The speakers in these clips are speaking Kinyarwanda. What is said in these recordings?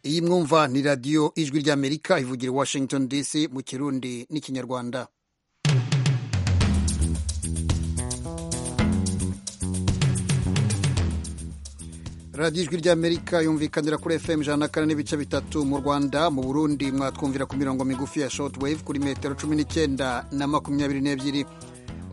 iyi mwumva ni radiyo ijwi ry'amerika ivugira i washington dc mu kirundi n'ikinyarwanda radiyo ijwi ry'amerika yumvikanira kuri fm ijana na kane n'ibice bitatu mu rwanda mu burundi mwatwumvira ku mirongo migufi ya shotwave kuri metero cumi n'icyenda na makumyabiri n'ebyiri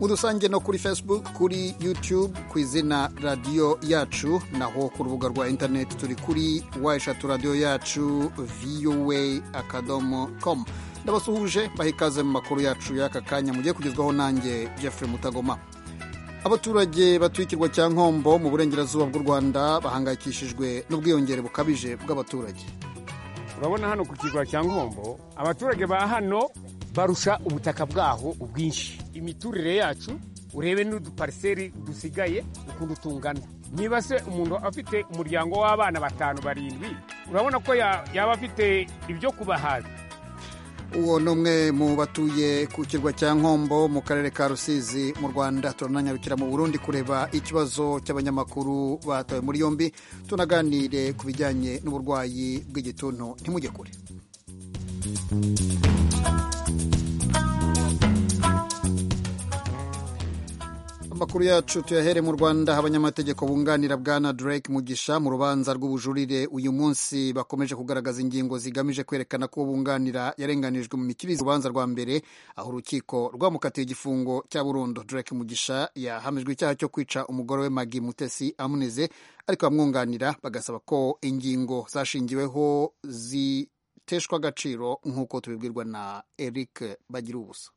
mu dusange no kuri facebook kuri youtube ku izina radiyo yacu naho ku rubuga rwa interineti turi kuri wa eshatu radiyo yacu voa akadomo com ndabasuhuje bahikaze mu makuru yacu y'aka kanya mugiye kugezwaho nanjye jeffrey mutagoma abaturage batwikirwa cya nkombo mu burengerazuba bw'u rwanda bahangayikishijwe n'ubwiyongere bukabije bw'abaturage urabona hano ku kirwa cya nkombo abaturage ba hano barusha ubutaka bwaho ubwinshi imiturire yacu urebe n'udupariseri dusigaye ukuntu tungana niba se umuntu afite umuryango w'abana batanu barindwi urabona ko yaba afite ibyo kubahaza uwo ni umwe mu batuye ku kirwa cya nkombo mu karere ka rusizi mu rwanda turananyarukira mu burundi kureba ikibazo cy'abanyamakuru batawe muri yombi tunaganire ku bijyanye n'uburwayi bw'igituntu ntimujye kure amakuru yacu tuyahere mu rwanda abanyamategeko bunganira bwana drake mugisha mu rubanza rw'ubujurire uyu munsi bakomeje kugaragaza ingingo zigamije kwerekana ko bunganira yarenganijwe mu mikirize urubanza rwa mbere aho urukiko rwamukatiye igifungo cya burundu drake mugisha yahamijwe icyaha cyo kwica umugore we magi mutesi amunize ariko abamwunganira bagasaba ko ingingo zashingiweho ziteshwa agaciro nk'uko tubibwirwa na eric bagira ubusa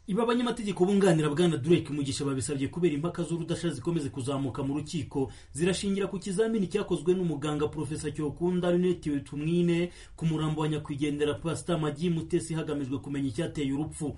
ibi abanyamategeko bunganira bwana Drake Mugisha babisabye kubera impaka z'urudasha zikomeze kuzamuka mu rukiko zirashingira ku kizamini cyakozwe n'umuganga Profesa Cyokunda Lunette Tumwine ku murambo wa nyakwigendera Pastor Magi Mutesi hagamijwe kumenya icyateye urupfu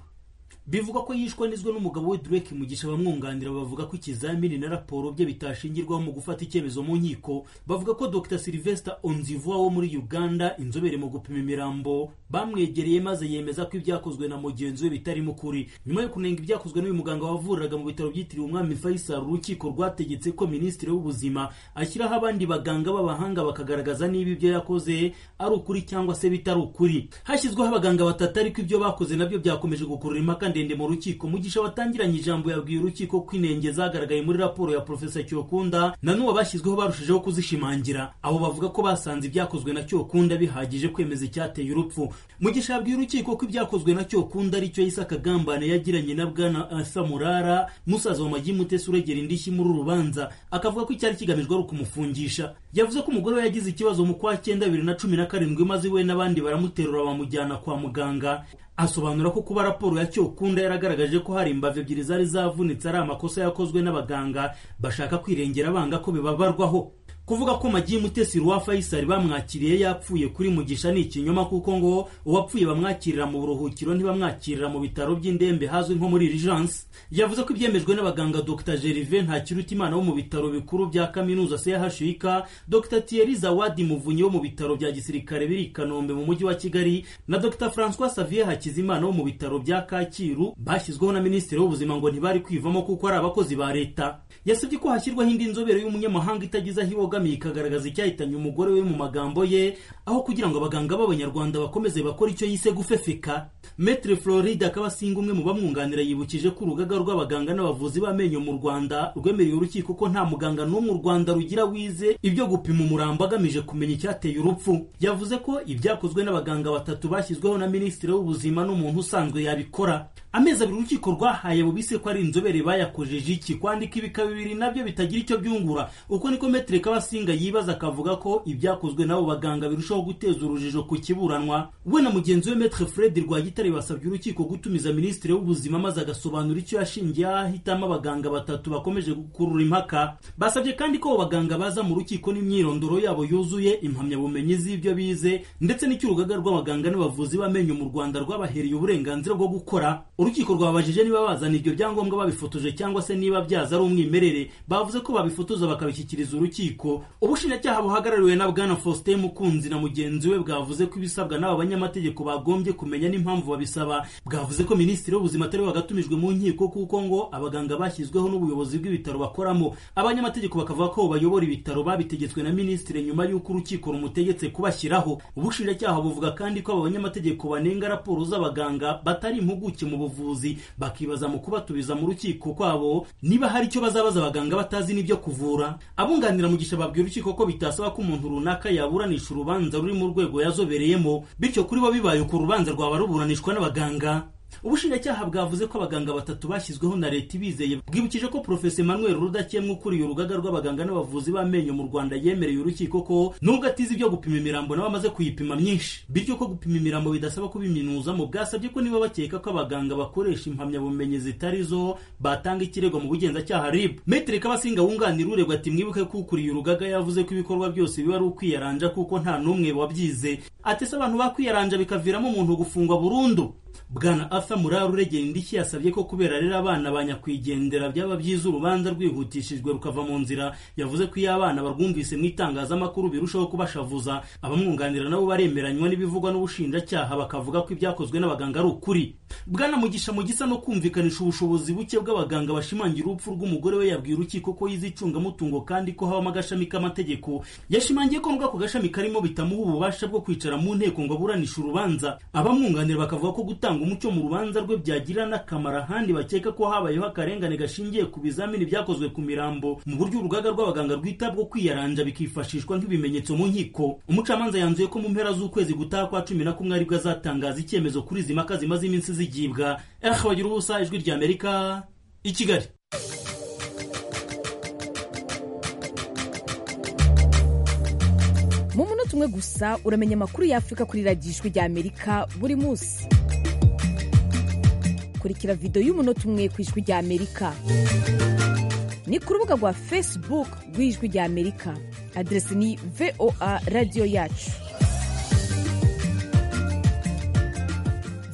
bivuga ko yishwanizwe n'umugabo we Drake Mugisha bamwunganira bavuga ko ikizamini na raporo bye bitashingirwaho mu gufata icyemezo mu nkiko bavuga ko Dr Sylvester Onzivwa wo muri Uganda inzobere mu gupima imirambo bamwegereye maze yemeza ko ibyakozwe na mugenzi we bitarimo ukuri nyuma yo kunenga ibyakozwe n'uyu muganga wavuriraga mu bitaro byitiriwe umwami Faisal urukiko rwategetse ko minisitiri w'ubuzima ashyiraho abandi baganga b'abahanga bakagaragaza niba ibyo yakoze ari ukuri cyangwa se bitari ukuri hashyizweho abaganga batatu ariko ibyo bakoze nabyo byakomeje gukurura impaka ndende mu rukiko mugisha watangiranye ijambo yabwiye urukiko ko inenge zagaragaye muri raporo ya Profesa Cyokunda na n'uwo bashyizweho barushijeho kuzishimangira abo bavuga ko basanze ibyakozwe na Cyokunda bihagije kwemeza icyateye urupfu mugisha yabwiye urukiko ko ibyakozwe na Cyokunda ari cyo Isa Kagambane yagiranye na bwana Asa Murara musaza wa Magi Mutesi uregera indishyi muri urubanza akavuga ko icyari kigamijwe ari ukumufungisha yavuze ko umugore we yagize ikibazo mu kwa cyenda bibiri na cumi na karindwi maze we n'abandi baramuterura bamujyana kwa muganga asobanura ko kuba raporo ya cyokunda yaragaragaje ko hari imbavu ebyiri zari zavunitse ari amakosa yakozwe n'abaganga bashaka kwirengera banga ko bibabarwaho kuvuga ko magi mutesi wa Faisal bamwakiriye yapfuye kuri mugisha ni ikinyoma kuko ngo uwapfuye bamwakirira mu buruhukiro ntibamwakirira mu bitaro by'indembe hazwi nko muri Rigence yavuze ko ibyemejwe n'abaganga Dr Gervais Ntakirutimana wo mu bitaro bikuru bya kaminuza CHUK Dr Thierry Zawadi Muvunyi wo mu bitaro bya gisirikare biri Kanombe mu mujyi wa Kigali na Dr François Xavier Hakizimana wo mu bitaro bya Kacyiru bashyizweho na Minisitiri w'ubuzima ngo ntibari kwivamo kuko ari abakozi ba leta yasabye ko hashyirwaho indi nzobere y'umunyamahanga itagize aho ibogamiye ikagaragaza icyahitanye umugore we mu magambo ye aho kugira ngo abaganga b'abanyarwanda bakomeze bakora icyo yise gufefeka metre florida kabasinga umwe mu bamwunganira yibukije ko urugaga rw'abaganga n'abavuzi b'amenyo mu rwanda rwemereye urukiko ko nta muganga n'umwe u rwanda rugira wize ibyo gupima umurambo agamije kumenya icyateye urupfu yavuze ko ibyakozwe n'abaganga batatu bashyizweho na minisitiri w'ubuzima n'umuntu usanzwe yabikora amezi abiri urukiko rwahaye bubise ko ari inzobere bayakojeje iki kwandika ibika bibiri nabyo bitagira icyo byungura uko niko metre kabasinga yibaza akavuga ko ibyakozwe n'abo baganga birushaho guteza urujijo ku kiburanwa we na mugenzi we metre fred rwagitare basabye urukiko gutumiza minisitiri w'ubuzima maze agasobanura icyo yashingiye ahitamo abaganga batatu bakomeje gukurura impaka basabye kandi ko abo baganga baza mu rukiko n'imyirondoro yabo yuzuye impamyabumenyi z'ibyo bize ndetse n'icy'urugaga rw'abaganga n'abavuzi b'amenyo mu rwanda rwabahereye uburenganzira bwo gukora urukiko rwabajije niba bazana ibyo byangombwa babifotoje cyangwa se niba byaza ari umwimerere bavuze ko babifotoza bakabishyikiriza urukiko y'uko ubushinjacyaha buhagarariwe na bwana faustin mukunzi na mugenzi we bwavuze ko ibisabwa n'aba banyamategeko bagombye kumenya n'impamvu babisaba bwavuze ko minisitiri w'ubuzima atari wagatumijwe mu nkiko kuko ngo abaganga bashyizweho n'ubuyobozi bw'ibitaro bakoramo abanyamategeko bakavuga ko bayobora ibitaro babitegetswe na minisitiri nyuma y'uko urukiko rumutegetse kubashyiraho ubushinjacyaha buvuga kandi ko aba banyamategeko banenga raporo z'abaganga batari impuguke mu buvuzi bakibaza mu kubatubiza mu rukiko kwabo niba hari icyo bazabaza abaganga batazi n'ibyo kuvura abunganira mu gisha babwira urukiko ko bitasaba ko umuntu runaka yaburanisha urubanza ruri mu rwego yazobereyemo bityo kuri bo bibaye uko urubanza rwaba ruburanishwa n'abaganga ubushinjacyaha bwavuze ko abaganga batatu bashyizweho na leta ibizeye bwibukije ko porofesi emmanuel rudakemwa ukuriye urugaga rw'abaganga n'abavuzi b'amenyo mu rwanda yemereye urukiko ko nubwo atize ibyo gupima imirambo nabo amaze kuyipima myinshi bityo ko gupima imirambo bidasaba kubiminuzamo bwasabye ko niba bakeka ko abaganga bakoresha impamyabumenyi zitari zo batanga ikirego mu bugenzacyaha rib metere kabasinga wunganira uregwa ati mwibuke ko ukuriye urugaga yavuze ko ibikorwa byose biba ari ukwiyaranja kuko nta n'umwe wabyize ati se abantu bakwiyaranja bikaviramo umuntu gufungwa burundu bwana arthur murari uregera indishyi yasabye ko kubera rero abana ba nyakwigendera byaba byiza urubanza rwihutishijwe rukava mu nzira yavuze ko iyo abana barwumvise mu itangazamakuru birushaho kubashavuza abamwunganira nabo baremeranywa n'ibivugwa n'ubushinjacyaha bakavuga ko ibyakozwe n'abaganga ari ukuri bwana mugisha mu gisa no kumvikanisha ubushobozi buke bw'abaganga bashimangira urupfu rw'umugore we yabwiye urukiko ko yize icungamutungo kandi ko habamo agashami k'amategeko yashimangiye ko nubwo ako gashami karimo bitamuha ububasha bwo kwicara mu nteko ngo aburanishe urubanza abamwunganira bakavuga ko gutanga umucyo mu rubanza rwe byagira n'akamaro ahandi bakeka ko habayeho akarengane gashingiye ku bizamini byakozwe ku mirambo mu buryo urugaga rw'abaganga rwitabwaho kwiyaranja bikifashishwa nk'ibimenyetso mu nkiko umucamanza yanzuye ko mu mpera z'ukwezi gutaha kwa cumi na kumwe aribwo azatangaza icyemezo kuri izi mpaka zimaze iminsi zigibwa ehe bagira ubusa ijwi rya amerika i kigali mu munota umwe gusa uramenya amakuru y'afurika kuri radiyo ijwi rya amerika buri munsi kurikira videwo y'umunota umwe ku ijwi rya amerika ni ku rubuga rwa facebook rw'ijwi rya amerika aderesi ni voa radiyo yacu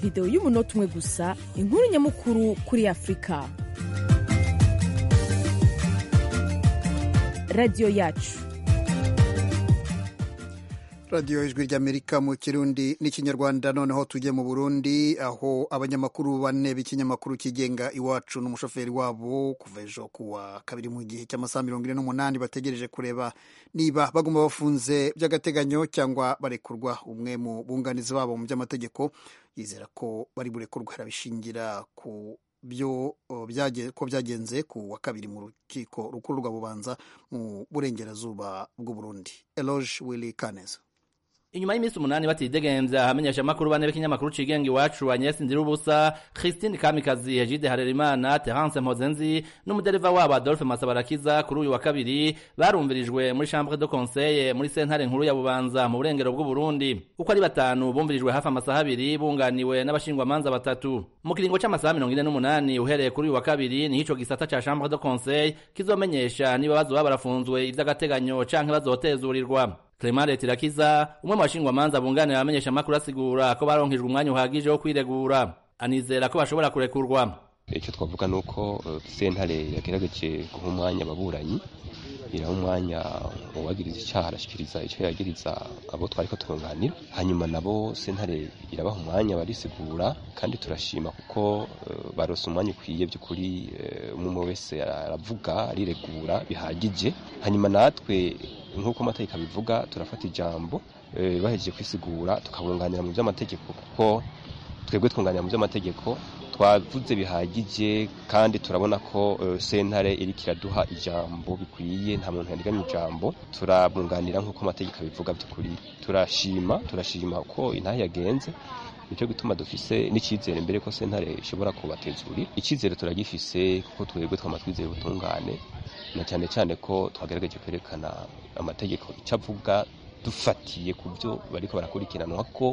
videwo y'umunota umwe gusa inkuru nyamukuru kuri afurika radiyo yacu radiyo ijwi ry'amerika mu kirundi n'ikinyarwanda noneho tujye mu burundi aho abanyamakuru bane b'ikinyamakuru kigenga iwacu n'umushoferi wabo kuva ejo kuwa kabiri mu gihe cy'amasaha mirongo ine n'umunani bategereje kureba niba baguma bafunze by'agateganyo cyangwa barekurwa umwe mu bunganizi babo mu by'amategeko yizera ko bari burekurwa arabishingira ku byo ko byagenze ku wa kabiri mu rukiko rukuru rwa bubanza mu burengerazuba bw'uburundi eloge willy kaneza inyuma y'iminsi umunani batidegembya hamenyesha amakuru bane b'ikinyamakuru cigenga iwacu Agnes Ndirubusa Christine Kamikazi Egide Harerimana Terence Mpozenzi n'umudereva wabo Adolphe Masabarakiza kuri uyu wa kabiri barumvirijwe muri chambre de conseil muri sentare nkuru ya Bubanza mu burengero bw'u Burundi uko ari batanu bumvirijwe hafi amasaha abiri bunganiwe n'abashingwamanza batatu mu kiringo cy'amasaha mirongo ine n'umunani uhereye kuri uyu wa kabiri niho ico gisata ca chambre de conseil kizomenyesha niba bazoba barafunzwe ivy'agateganyo canke bazotezurirwa Clement Tirakiza umwe mu bashingwamanza bunganira abamenyesha amakuru asigura ko baronkejwe umwanya uhagije wo kwiregura anizera ko bashobora kurekurwa icyo twavuga ni uko sentare yagerageje guha umwanya ababuranyi iraha umwanya uwagiriza icyaha arashyikiriza icyo yagiriza abo twari ko turunganira hanyuma nabo sentare irabaha umwanya barisigura kandi turashima kuko barose umwanya ukwiye by'ukuri umwe wese aravuga ariregura bihagije hanyuma natwe nk'uko amategeko abivuga turafata ijambo bahejeje kwisigura tukabunganira mu by'amategeko kuko twebwe twunganira mu by'amategeko twavuze bihagije kandi turabona ko sentare iri kiraduha ijambo bikwiye nta muntu yandigamye ijambo turabunganira nk'uko amategeko abivuga by'ukuri turashima turashima uko intahe yagenze nicyo gituma dufise n'icyizere mbere ko sentare ishobora kubatezurira icyizere turagifise kuko twebwe twama twizeye ubutungane na cyane cyane ko twagerageje kwerekana amategeko icyo avuga dufatiye ku byo bariko barakurikiranwa ko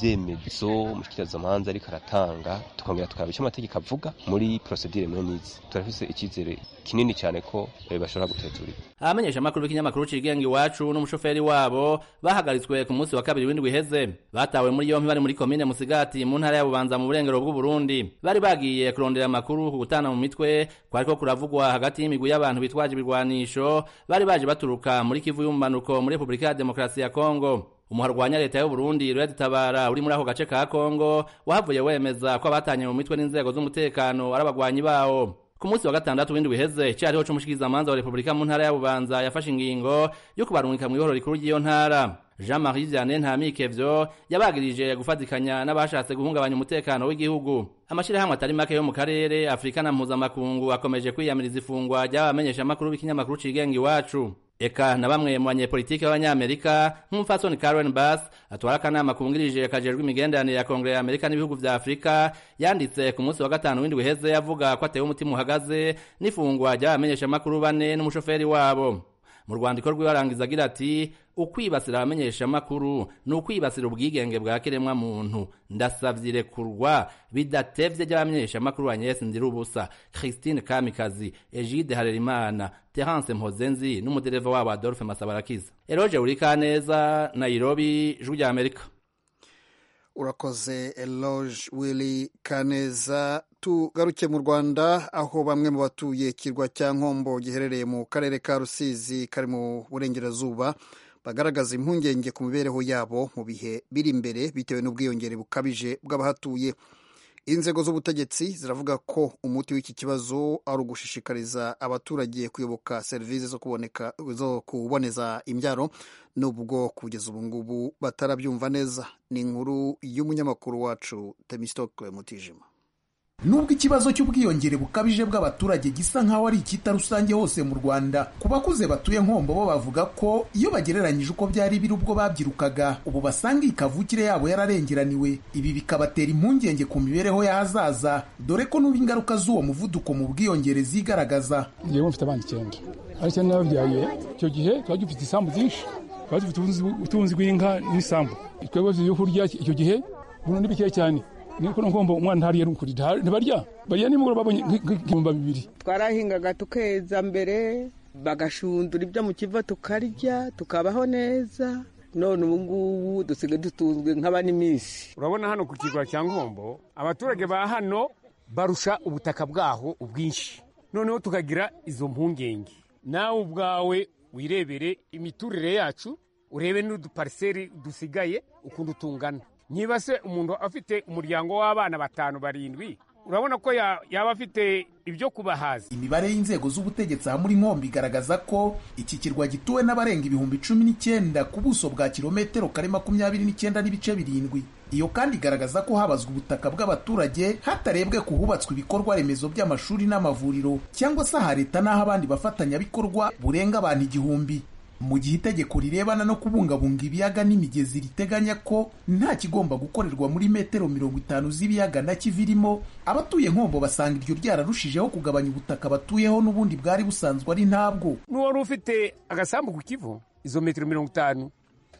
n'ibyemezo mushikirizamanza ariko aratanga tukongera tukaraba icyo amategeko avuga muri procedure muri n'izi turafise icyizere kinini cyane ko bashobora gutezurira abamenyesha amakuru b'ikinyamakuru cigenga iwacu n'umushoferi wabo bahagaritswe ku munsi wa kabiri w'indwi iheze batawe muri yompi bari muri komine musigati mu ntara ya bubanza mu burengero bw'uburundi bari bagiye kurondera amakuru ku gutana mu mitwe kwariko kuravugwa hagati y'imigwi y'abantu bitwaje ibigwanisho bari baje baturuka muri kivu y'umumanuko muri repubulika ya demokarasi ya kongo umuharwanya leta y'uburundi ruradutabara uri muri ako gace ka kongo wahavuye wemeza ko abatanye mu mitwe n'inzego z'umutekano ari abagwanyi bawo ku munsi wa gatandatu w'indwi wiheze cariho c'umushikizamanza wa repubulika mu ntara ya bubanza yafashe ingingo yo kubarungika mu ihoro rikuru ry'iyo ntara jean marie vianney ntamikevyo yabagirije gufatikanya n'abashatse guhungabanya umutekano w'igihugu amashirahamwe atari make yo mu karere afurika na mpuzamakungu akomeje kwiyamiriza ifungwa ry'abamenyeshamakuru b'ikinyamakuru cigenga iwacu eka na bamwe mu banyepolitike b'abanyamerika nk'umupfasoni Karen Bass atwara akanama kungirije kajejwe imigenderanire ya Kongere ya Amerika n'ibihugu vya Afurika yanditse ku munsi wa gatanu w'indwi heze yavuga ko atewe umutima uhagaze n'ifungwa ry'abamenyeshamakuru bane n'umushoferi wabo mu rwandiko rwiwe arangiza agira ati ukwibasira abamenyeshamakuru ni ukwibasira ubwigenge bwa kiremwa muntu ndasavye irekurwa bidatevye ry'abamenyeshamakuru ba nyesi ndiri ubusa christine kamikazi egide harerimana terence mpozenzi n'umudereva wabo adolphe masabarakiza eroje urikaneza nairobi ijwi rya amerika urakoze eloge willy kaneza tugaruke mu rwanda aho bamwe mu batuye ikirwa cya nkombo giherereye mu karere ka rusizi kari mu burengerazuba bagaragaza impungenge ku mibereho yabo mu bihe biri imbere bitewe n'ubwiyongere bukabije bw'abahatuye inzego z'ubutegetsi ziravuga ko umuti w'iki kibazo ari ugushishikariza abaturage kuyoboka serivisi zo kuboneka zo kuboneza imbyaro nubwo kugeza ubu ngubu batarabyumva neza ni inkuru y'umunyamakuru wacu temisitoke mutijima nubwo ikibazo cy'ubwiyongere bukabije bw'abaturage gisa nk'aho ari icyita rusange hose mu rwanda ku bakuze batuye nkombo bo bavuga ko iyo bagereranyije uko byari biri ubwo babyirukaga ubu basanga iyi kavukire yabo yararengeraniwe ibi bikabatera impungenge ku mibereho y'ahazaza dore ko n'ubu ingaruka z'uwo muvuduko mu bwiyongere zigaragaza yewe mfite abana icyenda ariko icyenda n'ababyaye icyo gihe tuba dufite isambu byinshi tuba dufite ubutunzi bw'inka n'isambu twebwe ibyo kurya icyo gihe bunu ni bikeya cyane niko ngomba umwana ntariye n'ukuri ntibarya barya nimugoroba babonye nk'ibihumbi bibiri twarahingaga tukeza mbere bagashundura ibyo mu kiva tukarya tukabaho neza none ubu ngubu dusigaye dutunzwe nk'abaniminsi urabona hano ku kirwa cya nkombo abaturage ba hano barusha ubutaka bwaho ubwinshi noneho tukagira izo mpungenge nawe ubwawe wirebere imiturire yacu urebe n'udupariseri dusigaye ukuntu tungana niba se umuntu afite umuryango w'abana batanu barindwi urabona ko yaba afite ibyo kubahaza imibare y'inzego z'ubutegetsi aha muri nkombi igaragaza ko iki kirwa gituwe n'abarenga ibihumbi cumi n'icyenda ku buso bwa kilometero kare makumyabiri n'icyenda n'ibice birindwi iyo kandi igaragaza ko habazwa ubutaka bw'abaturage hatarebwe ku hubatswe ibikorwa remezo by'amashuri n'amavuriro cyangwa se aha leta n'aho abandi bafatanyabikorwa burenga abantu igihumbi mu gihe itegeko rirebana no kubungabunga ibiyaga n'imigezi riteganya ko nta kigomba gukorerwa muri metero mirongo itanu z'ibiyaga na kivirimo abatuye nkombo basanga iryo ryararushijeho kugabanya ubutaka batuyeho n'ubundi bwari busanzwe ari ntabwo n'uwari ufite agasambu ku kivu izo metero mirongo itanu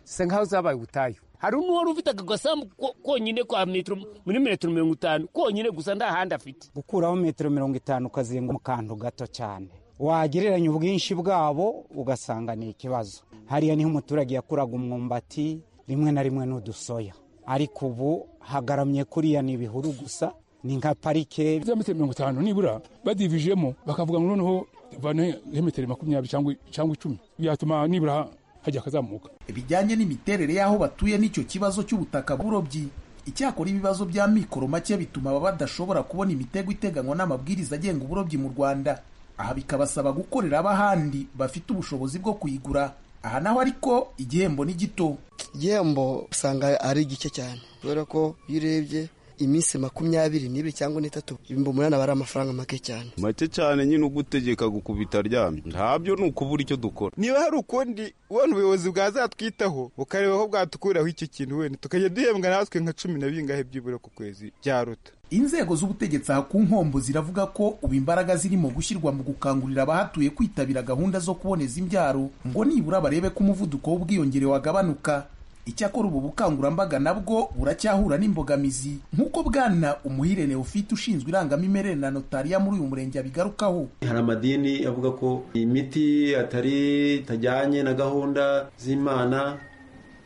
zisa nk'aho zabaye ubutayu hari n'uwari ufite aka gasambu konyine ka metero muri metero mirongo itanu konyine gusa nta handi afite gukuraho metero mirongo itanu ukazenguruka mu kantu gato cyane wagereranya ubwinshi bwabo ugasanga ni ikibazo hariya niho umuturage yakuraga umwumbati rimwe na rimwe n'udusoya ariko ubu hagaramye kuriya ni ibihuru gusa ni nka parike za metero mirongo itanu nibura badivijemo bakavuga ngo noneho bane metero makumyabiri cyangwa icumi byatuma nibura hajya akazamuka bijyanye n'imiterere y'aho batuye n'icyo kibazo cy'ubutaka bw'uburobyi icyakora ibibazo bya mikoro make bituma aba badashobora kubona imitego iteganywa n'amabwiriza agenga uburobyi mu rwanda aha bikabasaba gukorera ab'ahandi bafite ubushobozi bwo kuyigura aha naho ariko igihembo ni gito igihembo usanga ari gike cyane kubera ko iyo urebye iminsi makumyabiri n'ibiri cyangwa n'itatu ibihumbi umunani aba ari amafaranga make cyane make cyane nyine ugutegeka gukubita aryamye ntabyo ni ukubura icyo dukora niba hari ukundi ubona ubuyobozi bwazatwitaho bukareba ko bwatukuraho icyo kintu wenda tukajya duhembwa natwe nka cumi na bingahe byibura ku kwezi byaruta inzego z'ubutegetsi aha ku nkombo ziravuga ko ubu imbaraga zirimo gushyirwa mu gukangurira abahatuye kwitabira gahunda zo kuboneza imbyaro ngo nibura barebe ko umuvuduko w'ubwiyongere wagabanuka icyakora ubu bukangurambaga nabwo buracyahura n'imbogamizi nk'uko bwana umuhire neofite ushinzwe irangamimerere na notariya muri uyu murenge abigarukaho hari amadini avuga ko imiti atari itajyanye na gahunda z'imana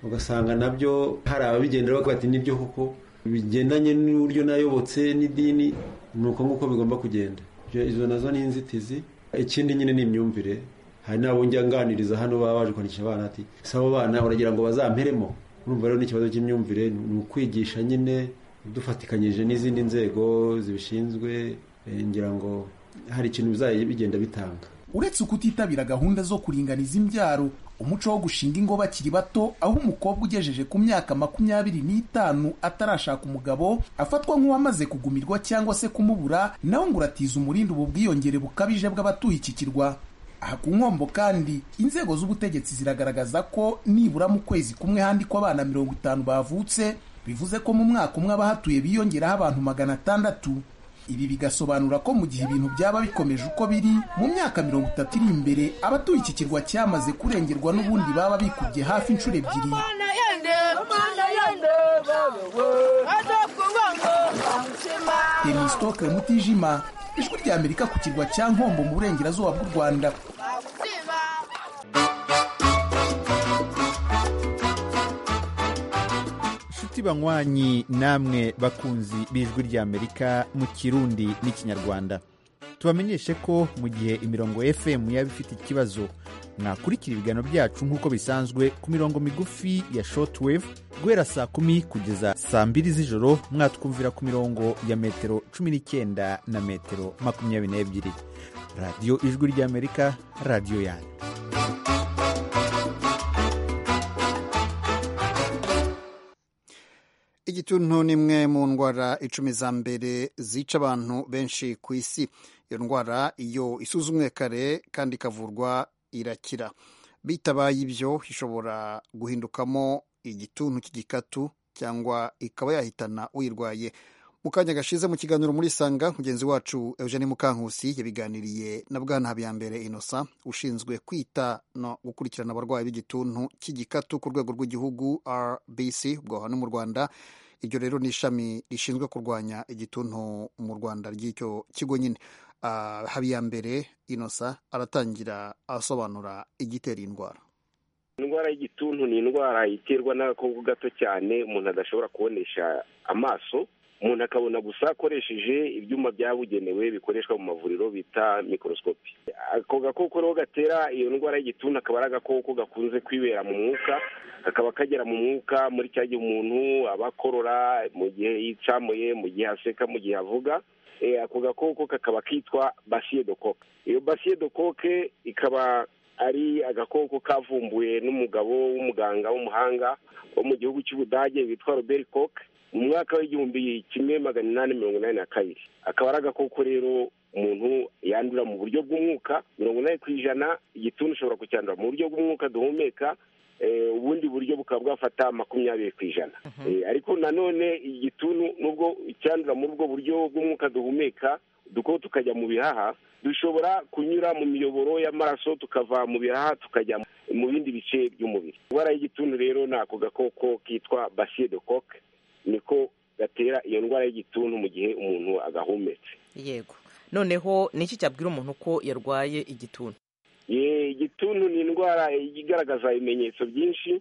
ugasanga nabyo hari ababigendera bavuga ati nibyo koko bigendanye n'uburyo nayobotse n'idini ni uko nguko bigomba kugenda Ibyo- izo nazo ni inzitizi ikindi nyine ni imyumvire hari n'abo njya nganiriza hano baba baje kwandikisha abana ati si abo bana uragira ngo bazamperemo urumva rero n'ikibazo cy'imyumvire ni ukwigisha nyine dufatikanyije n'izindi nzego zibishinzwe eh, ngira ngo hari ikintu bizajya bigenda bitanga uretse ukutitabira gahunda zo kuringaniza imbyaro umuco wo gushinga ingo bakiri bato aho umukobwa ugejeje ku myaka makumyabiri n'itanu atarashaka umugabo afatwa nk'uwamaze kugumirwa cyangwa se kumubura nawe ngo uratiza umurindi ubu bwiyongere bukabije bw'abatuye iki kirwa aha ku nkombo kandi inzego z'ubutegetsi ziragaragaza ko nibura mu kwezi kumwe handikwa abana mirongo itanu bavutse bivuze ko mu mwaka umwe abahatuye biyongeraho abantu magana atandatu ibi bigasobanura ko mu gihe ibintu byaba bikomeje uko biri mu myaka mirongo itatu iri imbere abatuye iki kirwa cyamaze kurengerwa n'ubundi baba bikubye hafi inshuro ebyiri demisitoke mutijima ijwi rya amerika ku kirwa cya nkombo mu burengerazuba bw'u rwanda inshuti banywanyi namwe bakunzi b'ijwi ry'amerika mu kirundi n'ikinyarwanda tubamenyeshe ko mu gihe imirongo fm yaba ifite ikibazo mwakurikira ibiganiro byacu nk'uko bisanzwe ku mirongo migufi ya shortwave guhera saa kumi kugeza saa mbiri z'ijoro mwatwumvira ku mirongo ya metero cumi n'icyenda na metero makumyabiri n'ebyiri radiyo ijwi ry'amerika radiyo yanyu igituntu ni imwe mu ndwara icumi za mbere zica abantu benshi ku isi iyo ndwara iyo isuzumwe kare kandi ikavurwa irakira bitabaye ibyo ishobora guhindukamo igituntu cy'igikatu cyangwa ikaba yahitana uyirwaye mu kanya gashize mu kiganiro muri sanga mugenzi wacu eugene mukankusi yabiganiriye na bwana habiyambere innocent ushinzwe kwita no gukurikirana abarwayi b'igituntu cy'igikatu ku rwego rw'igihugu rbc ubwo hano mu rwanda iryo rero ni ishami rishinzwe kurwanya igituntu mu rwanda ry'icyo kigo nyine Ah, habiyambere innocent aratangira asobanura igitera iyi ndwara indwara y'igituntu ni indwara iterwa n'agakoko gato cyane umuntu adashobora kubonesha amaso umuntu akabona gusa akoresheje ibyuma byabugenewe bikoreshwa mu mavuriro bita mikorosikopi ako gakoko rero gatera iyo ndwara y'igituntu akaba ari agakoko gakunze kwibera mu mwuka kakaba kagera mu mwuka muri cya gihe umuntu aba akorora mu gihe yicamuye mu gihe aseka mu gihe avuga Eh, ako gakoko kakaba kitwa basiyedokoke iyo basiyedokoke ikaba ari agakoko kavumbuwe n'umugabo w'umuganga w'umuhanga wo mu gihugu cy'ubudage witwa robert coke mu mwaka w'igihumbi kimwe magana inani mirongo inani na kabiri akaba ari agakoko rero umuntu yandura mu buryo bw'umwuka mirongo inani ku ijana igituntu ushobora kucyandura mu buryo bw'umwuka duhumeka eh, ubundi buryo bukaba bwafata makumyabiri ku ijana Eh, ariko nanone igituntu nubwo icyandura muri ubwo buryo bw'umwuka duhumeka duko tukajya mu bihaha dushobora kunyura mu miyoboro y'amaraso tukava mu bihaha tukajya mu bindi bice by'umubiri indwara y'igituntu rero ni ako gakoko kitwa basiye de coke niko gatera iyo ndwara y'igituntu mu gihe umuntu agahumetse yego noneho niki cyabwira umuntu ko yarwaye igituntu Ye, igituntu ni indwara igaragaza ibimenyetso byinshi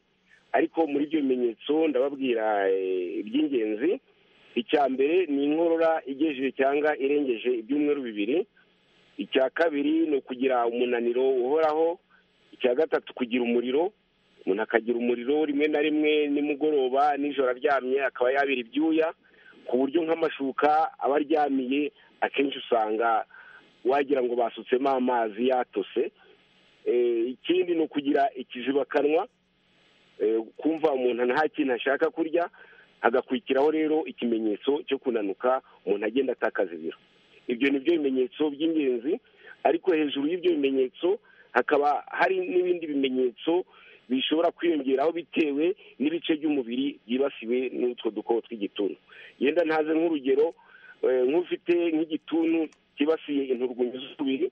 ariko muri ibyo bimenyetso ndababwira eh, iby'ingenzi icya mbere ni inkorora igejeje cyangwa irengeje ibyumweru bibiri icya kabiri ni ukugira umunaniro uhoraho icya gatatu kugira umuriro umuntu akagira umuriro rimwe na rimwe nimugoroba nijoro aryamye akaba yabira ibyuya ku buryo nk'amashuka aba aryamiye akenshi usanga wagira ngo basutsemo amazi yatose Eh, ikindi ni ukugira ikizibakanwa eh, kumva umuntu nta kintu ashaka kurya hagakurikiraho rero ikimenyetso cyo kunanuka umuntu agenda atakaza ibiro ibyo ni byo bimenyetso by'ingenzi ariko hejuru y'ibyo bimenyetso hakaba hari n'ibindi bimenyetso bishobora kwiyongeraho bitewe n'ibice by'umubiri byibasiwe n'utwo dukoko tw'igituntu yenda ntaze nk'urugero eh, nk'ufite nk'igituntu cyibasiye inturwunyu z'umubiri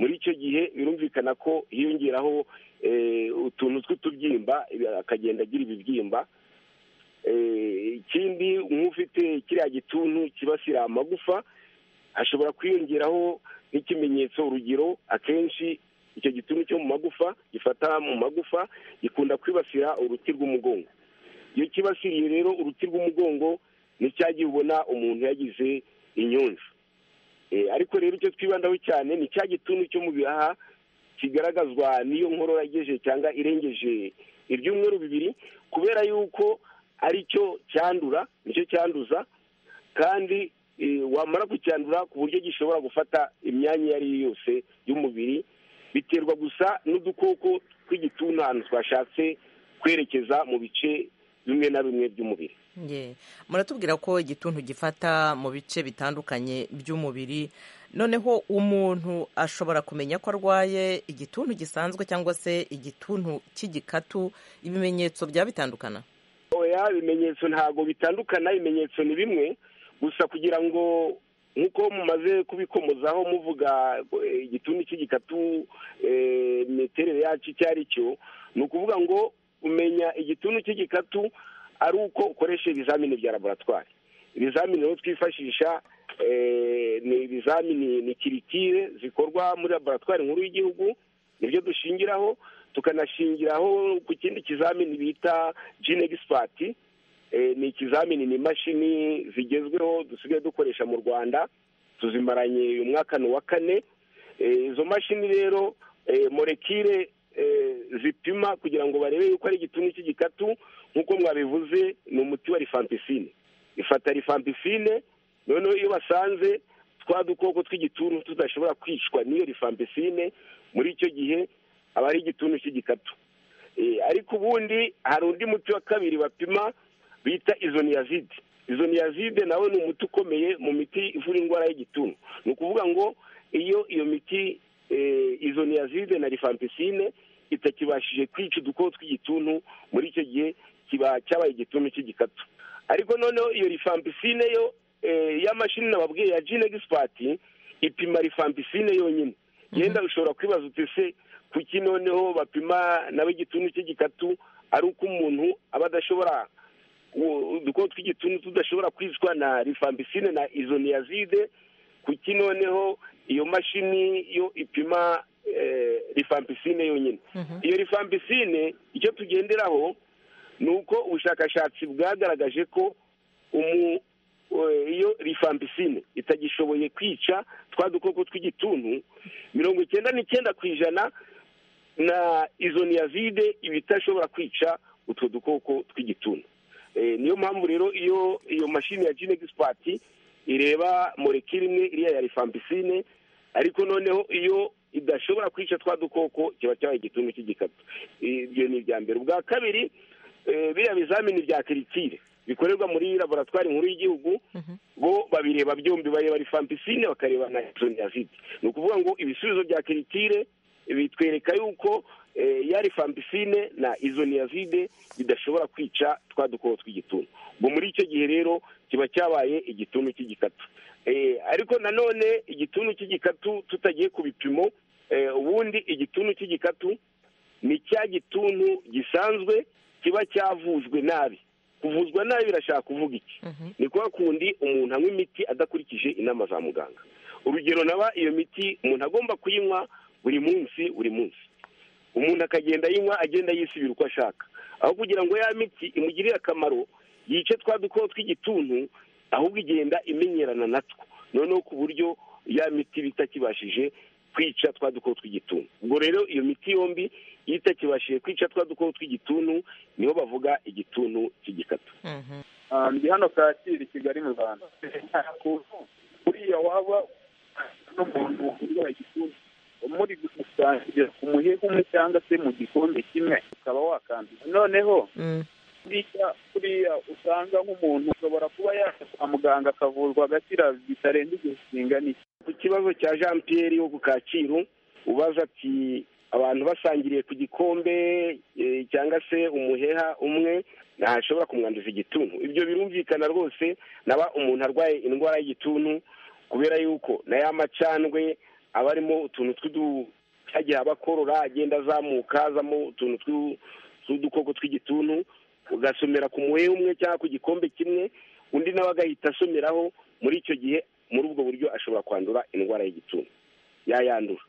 muri icyo gihe birumvikana ko hiyongeraho eh, utu- utuntu tw'utubyimba akagenda agira ibibyimba ikindi nk'ufite kiriya gituntu kibasira amagufa hashobora kwiyongeraho nk'ikimenyetso urugero akenshi icyo gituntu cyo mu magufa gifata mu magufa gikunda kwibasira uruti rw'umugongo iyo kibasiriye rero uruti rw'umugongo cya gihe ubona umuntu yagize inyunju ariko rero icyo twibandaho cyane ni cya gituntu cyo mu bihaha kigaragazwa n'iyo nkorora yagejeje cyangwa irengeje ibyumweru bibiri kubera yuko aricyo cyandura nicyo cyanduza kandi wamara kucyandura ku buryo gishobora gufata imyanya iyo ari yo yose y'umubiri biterwa gusa n'udukoko tw'igituntu ahantu twashatse kwerekeza mu bice bimwe na bimwe by'umubiri Ye. muratubwira ko igituntu gifata mu bice bitandukanye by'umubiri noneho umuntu ashobora kumenya ko arwaye igituntu gisanzwe cyangwa se igituntu cy'igikatu ibimenyetso byaba bitandukana oya ibimenyetso ntabwo bitandukana ibimenyetso ni bimwe gusa kugira ngo nk'uko mumaze kubikomozaho muvuga eh, igituntu cy'igikatu eh, imiterere yacu icyo ari cyo ni ukuvuga ngo umenya igituntu cy'igikatu ari uko ukoresha ibizamini bya laboratwari ibizamini rero twifashisha ni ibizamini ni kiritire zikorwa muri laboratwari nkuru y'igihugu nibyo dushingiraho tukanashingiraho ku kindi kizamini bita gene egisipati ni ikizamini ni imashini zigezweho dusigaye dukoresha mu rwanda tuzimaranye uyu mwaka ni uwa kane izo mashini rero morekire zipima kugira ngo barebe yuko ari igituntu cy'igikatu nk'uko mwabivuze ni umuti wa rifampicine ifata rifampicine noneho iyo basanze twa dukoko tw'igituntu tudashobora kwicwa n'iyo rifampicine muri icyo gihe aba ari igituntu cy'igikatu ariko ubundi hari undi muti wa kabiri bapima bita izoniyazide izoniyazide nawe ni umuti ukomeye mu miti ivura indwara y'igituntu ni ukuvuga ngo iyo iyo miti izoniyazide na rifampicine itakibashije kwica udukoko tw'igituntu muri icyo gihe kiba cyabaye igituntu cy'igikatu ariko noneho iyo rifampicine yo y'amashini nababwiye ya jine egisipati ipima rifampicine yonyine yenda ushobora kwibaza se kuki noneho bapima nawe igituntu cy'igikatu ari uko umuntu aba adashobora udukoko tw'igituntu tudashobora kwicwa na rifampicine na izoniyazide kuki noneho iyo mashini yo ipima rifampicine yonyine iyo rifampicine icyo tugenderaho ni uko ubushakashatsi bwagaragaje ko iyo rifampicine itagishoboye kwica twa dukoko tw'igituntu mirongo icyenda n'icyenda ku ijana na izoniyazide iba itashobora kwica utwo dukoko tw'igituntu niyo mpamvu rero iyo iyo mashini ya jine egisipati ireba morekire imwe iriya ya rifampicine ariko noneho iyo idashobora kwica twa dukoko kiba cyabaye igituntu cy'igikatu ibyo ni ibya mbere ubwa kabiri biriya bizamini bya kiritire bikorerwa muri laboratwari nkuru y'igihugu bo babireba byombi bareba rifampicine bakareba na isoniyazide ni ukuvuga ngo ibisubizo bya kiritire bitwereka yuko ya rifampicine na izoniyazide bidashobora kwica twa dukoko tw'igituntu ubwo muri icyo gihe rero kiba cyabaye igituntu cy'igikatu ariko nanone igituntu cy'igikatu tutagiye ku bipimo ubundi igituntu cy'igikatu ni cya gituntu gisanzwe kiba cyavuzwe nabi kuvuzwa nabi birashaka kuvuga iki ni kwa kundi umuntu anywa imiti adakurikije inama za muganga urugero naba iyo miti umuntu agomba kuyinywa buri munsi buri munsi umuntu akagenda ayinywa agenda yisubira uko ashaka aho kugira ngo ya miti imugirire akamaro yice twa dukoko tw'igituntu ahubwo igenda imenyerana natwo noneho ku buryo ya miti bitakibashije kwica twa dukoko tw'igituntu ubwo rero iyo miti yombi iyo itakibashije kwica twa dukoko tw'igituntu niho bavuga igituntu cy'igikatu ndi hano kacyiru i kigali mu rwanda buriya waba n'umuntu urwaye igituntu muri gusangira ku muheha umwe cyangwa se mu gikombe kimwe ukaba wakanduza noneho kuriya usanga nk'umuntu ushobora kuba yaje kwa muganga akavurwa agakira bitarenze igihe kinganiye ku kibazo cya jean Pierre wo ku kacyiru ubaza ati abantu basangiriye ku gikombe cyangwa se umuheha umwe ntashobora kumwanduza igituntu ibyo birumvikana rwose naba umuntu arwaye indwara y'igituntu kubera yuko na ya macandwe aba arimo utuntu cya gihe aba akorora agenda azamuka azamo utuntu tw'u- tw'udukoko tw'igituntu ugasomera ku muhehe umwe cyangwa ku gikombe kimwe undi nawe agahita asomeraho muri icyo gihe muri ubwo buryo ashobora kwandura indwara y'igituntu yayandura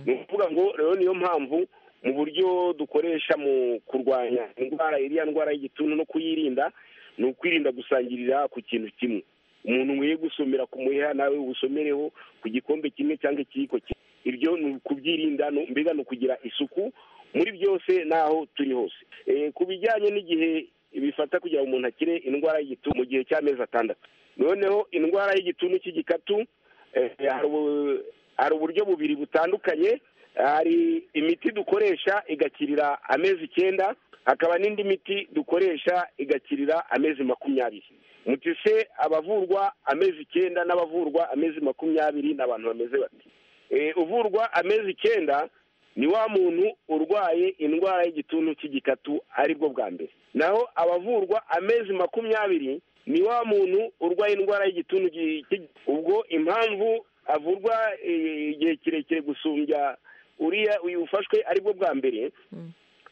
ni ukuvuga ngo rero niyo mpamvu mu buryo dukoresha mu kurwanya indwara iriya ndwara y'igituntu no kuyirinda ni ukwirinda gusangirira ku kintu kimwe umuntu nkwiye gusomera ku muheha nawe usomereho ku gikombe kimwe cyangwa ikiyiko kimwe ibyo ni ukubyirinda ni- mbega ni ukugira isuku muri byose n'aho turi hose Eh, ku bijyanye n'igihe bifata kugira ngo umuntu akire indwara y'igituntu mu gihe cy'amezi atandatu noneho indwara y'igituntu cy'igikatu eh, hari ubu- hari uburyo bubiri butandukanye hari imiti dukoresha igakirira amezi icyenda hakaba n'indi miti dukoresha igakirira amezi makumyabiri muti se abavurwa amezi icyenda n'abavurwa amezi makumyabiri ni abantu bameze bati Eh, uvurwa amezi icyenda ni wa muntu urwaye indwara y'igituntu cy'igikatu aribwo bwa mbere naho abavurwa amezi makumyabiri ni wa muntu urwaye indwara y'igituntu gi- cy'i- ubwo impamvu avurwa eh, igihe kirekire gusumbya uriya uyu ufashwe aribwo bwa mbere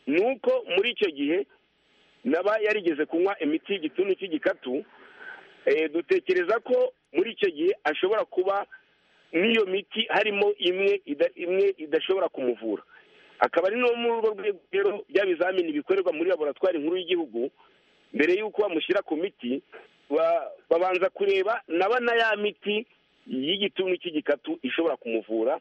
ni uko muri icyo gihe naba yarigeze kunywa imiti y'igituntu cy'igikatu eh, dutekereza ko muri icyo gihe ashobora kuba n'iyo miti harimo imwe ida- imwe idashobora kumuvura akaba ari no muri urwo rwego rero bya bizamini bikorerwa muri laboratwari nkuru y'igihugu mbere y'uko bamushyira ku miti ba- babanza kureba naba na ya miti y'igituntu cy'igikatu ishobora kumuvura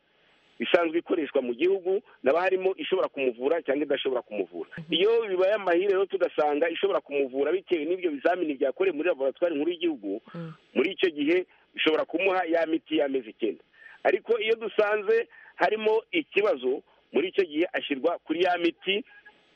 isanzwe ikoreshwa mu gihugu naba harimo ishobora kumuvura cyangwa idashobora kumuvura iyo bibaye amahire rero tugasanga ishobora kumuvura bitewe n'ibyo bizamini byakorewe muri laboratwari nkuru y'igihugu muri icyo gihe ishobora kumuha ya miti y'amezi icyenda ariko iyo dusanze harimo ikibazo muri icyo gihe ashyirwa kuri ya miti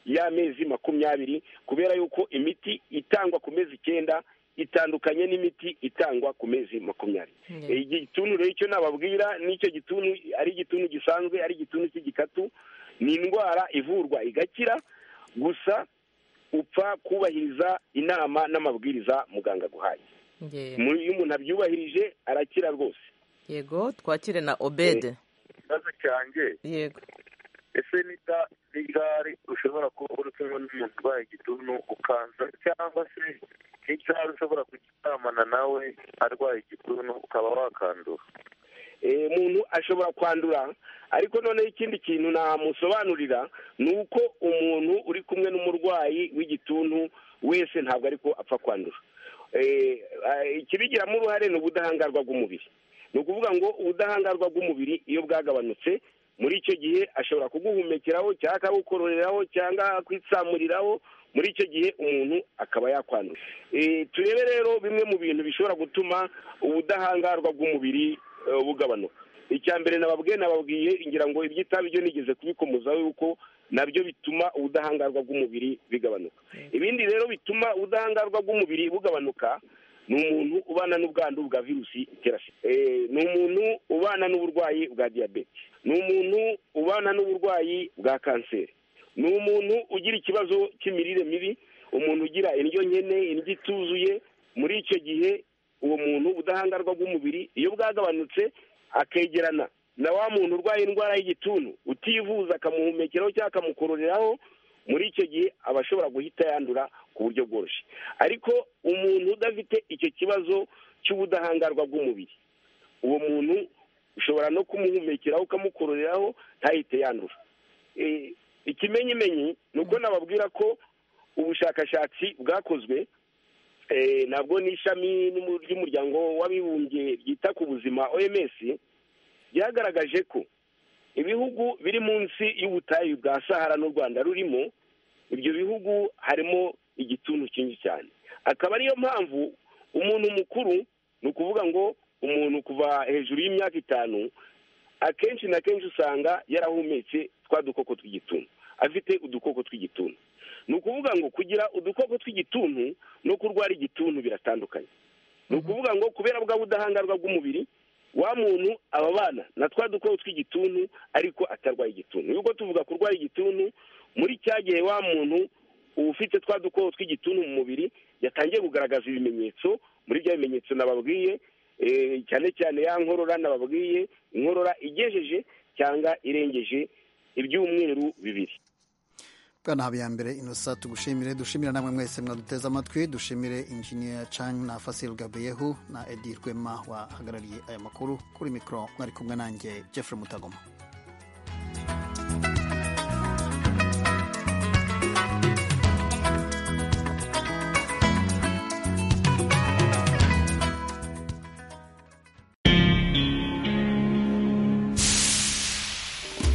y'amezi makumyabiri kubera yuko imiti itangwa ku mezi icyenda itandukanye n'imiti itangwa ku mezi makumyabiri Eh, igituntu rero icyo nababwira n'icyo gituntu ari igituntu gisanzwe ari igituntu cy'igikatu ni indwara ivurwa igakira gusa upfa kubahiriza inama n'amabwiriza muganga aguhaye Nge- Mu- iyo umuntu abyubahirije arakira rwose yego twakire na obede ikibazo cyanjye yego ese nita n'igare ushobora kuba uri kumwe n'umuntu urwaye igituntu ukanza cyangwa se n'igare ushobora kuryamana nawe arwaye igituntu ukaba wakandura Eh, umuntu ashobora kwandura ariko noneho ikindi kintu namusobanurira ni uko umuntu uri kumwe n'umurwayi w'igituntu wese ntabwo ariko apfa kwandura Eh, ah, ikibigiramo uruhare ni ubudahangarwa bw'umubiri ni ukuvuga ngo ubudahangarwa bw'umubiri iyo bwagabanutse muri icyo gihe ashobora kuguhumekeraho cyangwa akagukororeraho cyangwa akitsamuriraho muri icyo gihe umuntu akaba yakwandura Eh, turebe rero bimwe mu bintu bishobora gutuma ubudahangarwa bw'umubiri eh, bugabanuka icya mbere nababwiye nababwiye ngira ngo iby'itabi byo nigeze kubikomozaho yuko nabyo bituma ubudahangarwa bw'umubiri bigabanuka ibindi rero bituma ubudahangarwa bw'umubiri bugabanuka ni umuntu ubana n'ubwandu bwa virusi itera sida Eh, ni umuntu ubana n'uburwayi bwa diyabete ni umuntu ubana n'uburwayi bwa kanseri ni umuntu ugira ikibazo cy'imirire mibi umuntu ugira indyo nkene indyo ituzuye muri icyo gihe uwo muntu ubudahangarwa bw'umubiri iyo bwagabanutse akegerana na wa muntu urwaye indwara y'igituntu utivuza akamuhumekeraho cyangwa akamukororeraho muri icyo gihe aba ashobora guhita yandura ku buryo bworoshye ariko umuntu udafite icyo kibazo cy'ubudahangarwa bw'umubiri uwo muntu ushobora no kumuhumekeraho ukamukororeraho ntahite yandura Eh, ikimenyimenyi ni uko nababwira ko ubushakashatsi bwakozwe eh, nabwo n'ishami n'umu- ry'umuryango w'abibumbye ryita ku buzima oms byagaragaje ko ibihugu biri munsi y'ubutayu bwa sahara n'u rwanda rurimo ibyo bihugu harimo igituntu cyinshi cyane akaba ariyo mpamvu umuntu mukuru ni ukuvuga ngo umuntu kuva hejuru y'imyaka itanu akenshi na kenshi usanga yarahumetse twa dukoko tw'igituntu afite udukoko tw'igituntu ni ukuvuga ngo kugira udukoko tw'igituntu no kurwara igituntu biratandukanye ni ukuvuga ngo kubera bwa budahangarwa bw'umubiri wa muntu aba abana na twa dukoko tw'igituntu ariko atarwaye igituntu yuko tuvuga kurwara igituntu muri cya gihe wa muntu uba ufite twa dukoko tw'igituntu mu mubiri yatangiye kugaragaza ibimenyetso muri bya bimenyetso nababwiye eh, cyane cyane ya nkorora nababwiye inkorora igejeje cyangwa irengeje ibyumweru bibiri bwana habiyambere inosa tugushimire dushimire namwe mwese mwaduteze amatwi dushimire injiniya can na fasil gabriyehu na edi rwema wahagarariye aya makuru kuri mikoro mwari kumwe nanjye jeffrey mutagoma